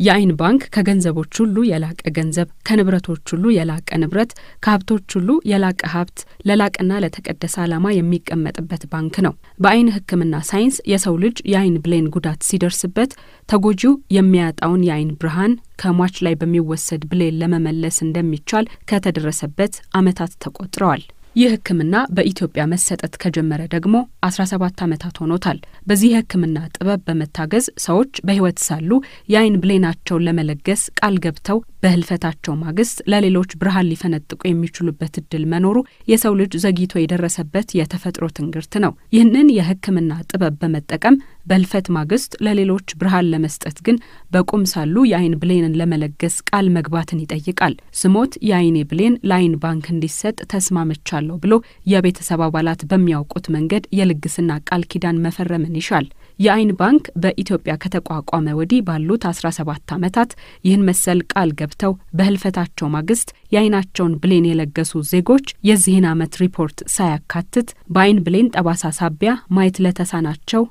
የአይን ባንክ ከገንዘቦች ሁሉ የላቀ ገንዘብ፣ ከንብረቶች ሁሉ የላቀ ንብረት፣ ከሀብቶች ሁሉ የላቀ ሀብት ለላቀና ለተቀደሰ ዓላማ የሚቀመጥበት ባንክ ነው። በአይን ሕክምና ሳይንስ የሰው ልጅ የአይን ብሌን ጉዳት ሲደርስበት ተጎጂው የሚያጣውን የአይን ብርሃን ከሟች ላይ በሚወሰድ ብሌን ለመመለስ እንደሚቻል ከተደረሰበት ዓመታት ተቆጥረዋል። ይህ ህክምና በኢትዮጵያ መሰጠት ከጀመረ ደግሞ 17 ዓመታት ሆኖታል። በዚህ የህክምና ጥበብ በመታገዝ ሰዎች በህይወት ሳሉ የአይን ብሌናቸውን ለመለገስ ቃል ገብተው በህልፈታቸው ማግስት ለሌሎች ብርሃን ሊፈነጥቁ የሚችሉበት እድል መኖሩ የሰው ልጅ ዘግይቶ የደረሰበት የተፈጥሮ ትንግርት ነው። ይህንን የህክምና ጥበብ በመጠቀም በህልፈት ማግስት ለሌሎች ብርሃን ለመስጠት ግን በቁም ሳሉ የአይን ብሌንን ለመለገስ ቃል መግባትን ይጠይቃል። ስሞት የአይኔ ብሌን ለአይን ባንክ እንዲሰጥ ተስማምቻለሁ ብሎ የቤተሰብ አባላት በሚያውቁት መንገድ የልግስና ቃል ኪዳን መፈረምን ይሻል። የአይን ባንክ በኢትዮጵያ ከተቋቋመ ወዲህ ባሉት 17 ዓመታት ይህን መሰል ቃል ገብተው በህልፈታቸው ማግስት የአይናቸውን ብሌን የለገሱ ዜጎች የዚህን ዓመት ሪፖርት ሳያካትት በአይን ብሌን ጠባሳ ሳቢያ ማየት ለተሳናቸው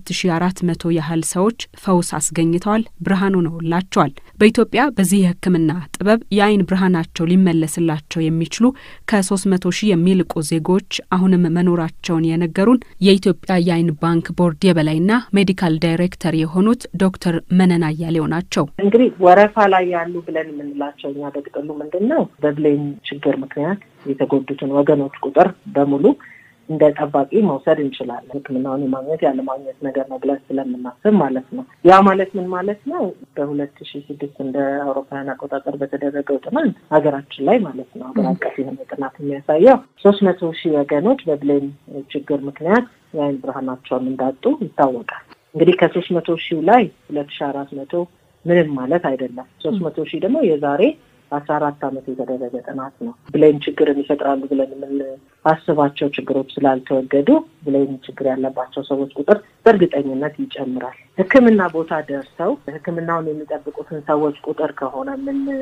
ለ2400 ያህል ሰዎች ፈውስ አስገኝተዋል፣ ብርሃን ሆነውላቸዋል። በኢትዮጵያ በዚህ የህክምና ጥበብ የአይን ብርሃናቸው ሊመለስላቸው የሚችሉ ከ300 ሺህ የሚልቁ ዜጎች አሁንም መኖራቸውን የነገሩን የኢትዮጵያ የአይን ባንክ ቦርድ የበላይና ሜዲካል ዳይሬክተር የሆኑት ዶክተር መነን አያሌው ናቸው። እንግዲህ ወረፋ ላይ ያሉ ብለን የምንላቸው እኛ በጥቅሉ ምንድን ነው በብሌን ችግር ምክንያት የተጎዱትን ወገኖች ቁጥር በሙሉ እንደ ጠባቂ መውሰድ እንችላለን። ሕክምናውን የማግኘት ያለማግኘት ነገር ነው ብለን ስለምናስብ ማለት ነው። ያ ማለት ምን ማለት ነው? በሁለት ሺ ስድስት እንደ አውሮፓውያን አቆጣጠር በተደረገው ጥናት ሀገራችን ላይ ማለት ነው ሀገር አቀፍ የሆነ ጥናት የሚያሳየው ሶስት መቶ ሺህ ወገኖች በብሌን ችግር ምክንያት የአይን ብርሃናቸውን እንዳጡ ይታወቃል። እንግዲህ ከሶስት መቶ ሺህ ላይ ሁለት ሺ አራት መቶ ምንም ማለት አይደለም። ሶስት መቶ ሺህ ደግሞ የዛሬ አስራ አራት ዓመት የተደረገ ጥናት ነው። ብሌን ችግርን ይፈጥራሉ ብለን የምንአስባቸው ችግሮች ስላልተወገዱ ብሌን ችግር ያለባቸው ሰዎች ቁጥር በእርግጠኝነት ይጨምራል። ሕክምና ቦታ ደርሰው ሕክምናውን የሚጠብቁትን ሰዎች ቁጥር ከሆነ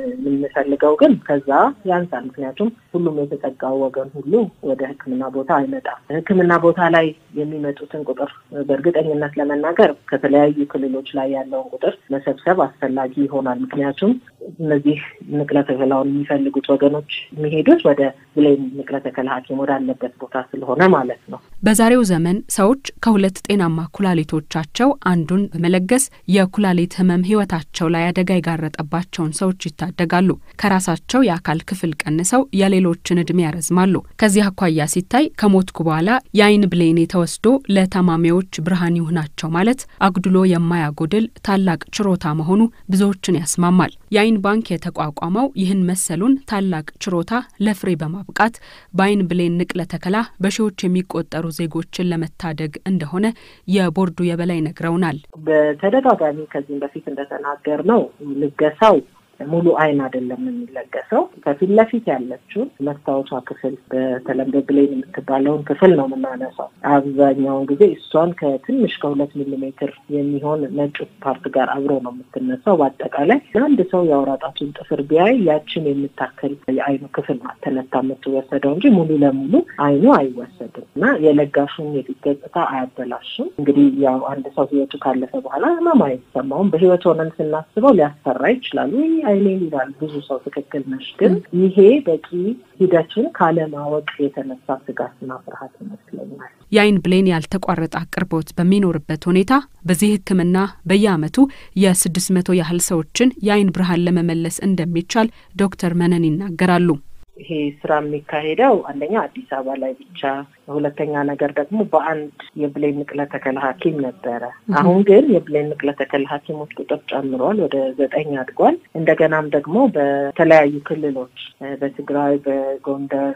የምንፈልገው ግን ከዛ ያንሳል። ምክንያቱም ሁሉም የተጠጋው ወገን ሁሉ ወደ ሕክምና ቦታ አይመጣም። ሕክምና ቦታ ላይ የሚመጡትን ቁጥር በእርግጠኝነት ለመናገር ከተለያዩ ክልሎች ላይ ያለውን ቁጥር መሰብሰብ አስፈላጊ ይሆናል። ምክንያቱም እነዚህ ንቅለ ተከላውን የሚፈልጉት ወገኖች የሚሄዱት ወደ ብሌን ንቅለ ተከላ ሐኪም ወዳለበት ቦታ ስለሆነ ማለት ነው። በዛሬው ዘመን ሰዎች ከሁለት ጤናማ ኩላሊቶቻቸው አንዱን በመለገስ የኩላሊት ህመም ህይወታቸው ላይ አደጋ የጋረጠባቸውን ሰዎች ይታደጋሉ። ከራሳቸው የአካል ክፍል ቀንሰው የሌሎችን እድሜ ያረዝማሉ። ከዚህ አኳያ ሲታይ ከሞትኩ በኋላ የአይን ብሌኔ ተወስዶ ለታማሚዎች ብርሃን ይሁናቸው ማለት አጉድሎ የማያጎድል ታላቅ ችሮታ መሆኑ ብዙዎችን ያስማማል። የአይን ባንክ የተቋቋመው ይህን መሰሉን ታላቅ ችሮታ ለፍሬ በማብቃት በአይን ብሌን ንቅለ ተከላ በሺዎች የሚቆጠሩ ዜጎችን ለመታደግ እንደሆነ የቦርዱ የበላይ ነግረውናል። በተደጋጋሚ ከዚህም በፊት እንደተናገር ነው ልገሳው ሙሉ አይን አይደለም የሚለገሰው። ከፊት ለፊት ያለችውን መስታወቷ ክፍል በተለምዶ ብሌን የምትባለውን ክፍል ነው የምናነሳው። አብዛኛውን ጊዜ እሷን ከትንሽ ከሁለት ሚሊሜትር የሚሆን ነጩ ፓርት ጋር አብሮ ነው የምትነሳው። በአጠቃላይ አንድ ሰው የአውራ ጣቱን ጥፍር ቢያይ ያችን የምታክል የአይኑ ክፍል ናት ተነታ የምትወሰደው እንጂ ሙሉ ለሙሉ አይኑ አይወሰድም እና የለጋሹን የፊት ገጽታ አያበላሽም። እንግዲህ ያው አንድ ሰው ህይወቱ ካለፈ በኋላ ህመም አይሰማውም። በህይወት ሆነን ስናስበው ሊያስፈራ ይችላል አይኔን ይላል ብዙ ሰው። ትክክል ነሽ። ግን ይሄ በቂ ሂደቱን ካለማወቅ የተነሳ ስጋትና ፍርሃት ይመስለኛል። የአይን ብሌን ያልተቋረጠ አቅርቦት በሚኖርበት ሁኔታ በዚህ ሕክምና በየዓመቱ የስድስት መቶ ያህል ሰዎችን የአይን ብርሃን ለመመለስ እንደሚቻል ዶክተር መነን ይናገራሉ። ይሄ ስራ የሚካሄደው አንደኛ አዲስ አበባ ላይ ብቻ፣ ሁለተኛ ነገር ደግሞ በአንድ የብሌን ንቅለ ተከላ ሐኪም ነበረ። አሁን ግን የብሌን ንቅለ ተከላ ሐኪሞች ቁጥር ጨምሯል፣ ወደ ዘጠኝ አድጓል። እንደገናም ደግሞ በተለያዩ ክልሎች በትግራይ፣ በጎንደር፣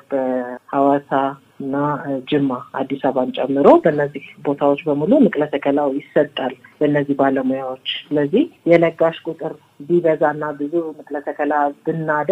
በሐዋሳ እና ጅማ አዲስ አበባን ጨምሮ በእነዚህ ቦታዎች በሙሉ ንቅለ ተከላው ይሰጣል በእነዚህ ባለሙያዎች። ስለዚህ የለጋሽ ቁጥር ቢበዛና ብዙ ንቅለ ተከላ ብናደርግ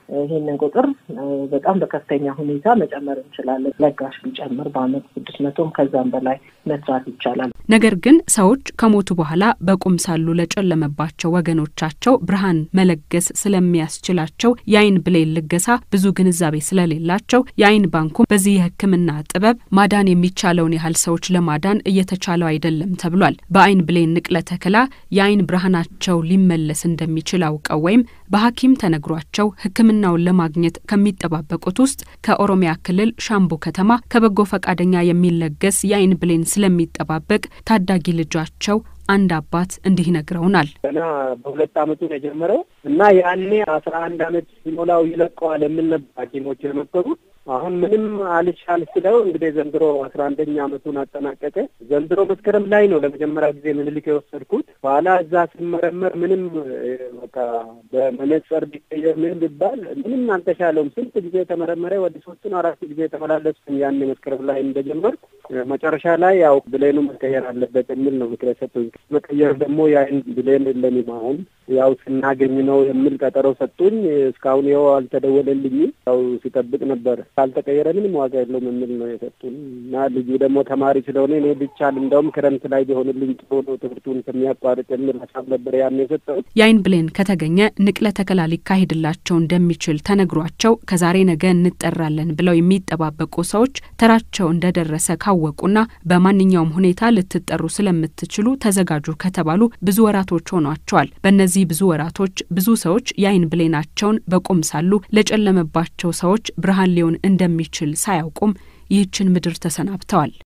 ይህንን ቁጥር በጣም በከፍተኛ ሁኔታ መጨመር እንችላለን። ለጋሽ ቢጨምር በአመት ስድስት መቶም ከዛም በላይ መስራት ይቻላል። ነገር ግን ሰዎች ከሞቱ በኋላ በቁም ሳሉ ለጨለመባቸው ወገኖቻቸው ብርሃን መለገስ ስለሚያስችላቸው የአይን ብሌን ልገሳ ብዙ ግንዛቤ ስለሌላቸው የአይን ባንኩም በዚህ የሕክምና ጥበብ ማዳን የሚቻለውን ያህል ሰዎች ለማዳን እየተቻለው አይደለም ተብሏል። በአይን ብሌን ንቅለ ተከላ የአይን ብርሃናቸው ሊመለስ እንደሚችል አውቀው ወይም በሐኪም ተነግሯቸው ሕክምናውን ለማግኘት ከሚጠባበቁት ውስጥ ከኦሮሚያ ክልል ሻምቡ ከተማ ከበጎ ፈቃደኛ የሚለገስ የአይን ብሌን ስለሚጠባበቅ ታዳጊ ልጃቸው አንድ አባት እንዲህ ይነግረውናል። ገና በሁለት አመቱ ነው የጀመረው እና ያኔ አስራ አንድ አመት ሲሞላው ይለቀዋል የምል ነበር ሐኪሞች የመከሩት። አሁን ምንም አልቻል ስለው እንግዲህ ዘንድሮ አስራ አንደኛ አመቱን አጠናቀቀ። ዘንድሮ መስከረም ላይ ነው ለመጀመሪያ ጊዜ ምኒልክ የወሰድኩት። በኋላ እዛ ስመረመር ምንም በቃ በመነጸር ቢቀየር ምን ቢባል ምንም አልተሻለውም። ስንት ጊዜ ተመረመረ። ወደ ሶስቱን አራት ጊዜ ተመላለስኩኝ ያኔ መስከረም ላይ እንደጀመርኩ። መጨረሻ ላይ ያው ብሌኑ መቀየር አለበት የሚል ነው ምክር ሰጡኝ። መቀየር ደግሞ የአይን ብሌን የለኝም አሁን ያው ስናገኝ ነው የሚል ቀጠሮ ሰጡኝ። እስካሁን ይኸው አልተደወለልኝም። ያው ሲጠብቅ ነበር ካልተቀየረ ምንም ዋጋ የለውም የሚል ነው የሰጡን እና ልጁ ደግሞ ተማሪ ስለሆነ እኔ ብቻል እንደውም ክረምት ላይ ቢሆንልኝ ጥሩ ነው ትምህርቱን ከሚያቋርጥ የሚል ሀሳብ ነበር ያን የሰጠሁት። የአይን ብሌን ከተገኘ ንቅለ ተከላ ሊካሄድላቸው እንደሚችል ተነግሯቸው ከዛሬ ነገ እንጠራለን ብለው የሚጠባበቁ ሰዎች ተራቸው እንደደረሰ ካወቁና በማንኛውም ሁኔታ ልትጠሩ ስለምትችሉ ተዘጋጁ ከተባሉ ብዙ ወራቶች ሆኗቸዋል። በእነዚህ ብዙ ወራቶች ብዙ ሰዎች የአይን ብሌናቸውን በቁም ሳሉ ለጨለመባቸው ሰዎች ብርሃን ሊሆን እንደሚችል ሳያውቁም ይህችን ምድር ተሰናብተዋል።